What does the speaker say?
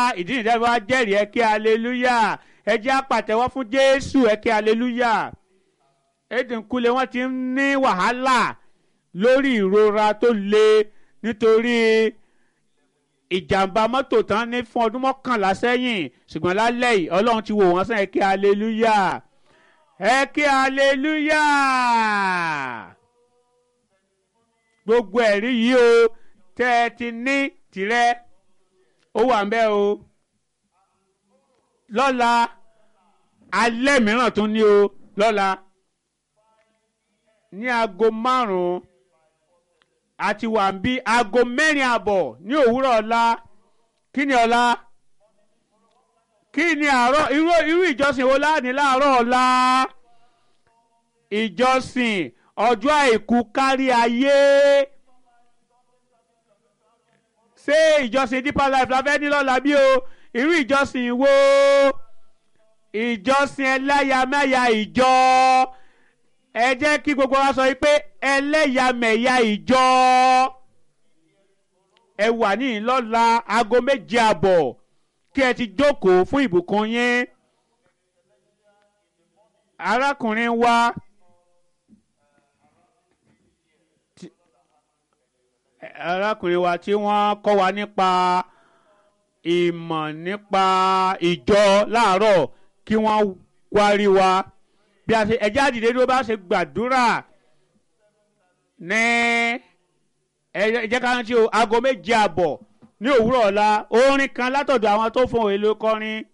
ìdí nìyẹn wá jẹ́rìí ẹ kí aleluya ẹ jẹ́ àpàtẹ́wọ́ fún jésù ẹ kí aleluya Ẹ̀dínkùlé wọ́n ti ń ní wàhálà lórí ìrora tó le nítorí ìjàmbá mọ́tò tán ní fún ọdún mọ́kànlá sẹ́yìn ṣùgbọ́n lálẹ́ yìí ọlọ́run ti wò wọ́n sàn ẹ kí aleluya ẹ kí aleluya gbogbo ẹ̀rí yìí o tẹ́ ẹ ti ní tirẹ̀ ó wà ń bẹ̀ o lọ́la alẹ́ mìíràn tún ní o lọ́la ní aago márùn-ún àti wà ń bí aago mẹ́rin àbọ̀ ní òwúrọ̀ ọ̀la kí ni ọ̀la kí ni àárọ̀ irú irú ìjọsìn wo láàní láàárọ̀ ọ̀la ìjọsìn ọjọ́ àìkú kárí ayé ṣé ìjọsìn deeper life la fẹ́ ní lọ́la bí o irú ìjọsìn wo ìjọsìn ẹlẹ́yàmẹ̀yà ìjọ ẹ jẹ́ kí gbogbo wa sọ pé ẹlẹ́yàmẹ̀yà ìjọ ẹ wà ní ìlọ́la aago méje àbọ̀ kí ẹ ti jókòó fún ìbùkún yín arákùnrin wa tí- arákùnrin wa tí wọ́n kọ́ wa nípa ìmọ̀ nípa ìjọ láàárọ̀ kí wọ́n wárí wa bí a ṣe ẹjẹ́ àdìdé ló bá ṣe gbàdúrà ní ẹ jẹ́ ká rántí o aago méje àbọ̀ ní òwúrọ̀ ọ̀la orin kan látọ̀dọ̀ àwọn tó fún òye ló kọrin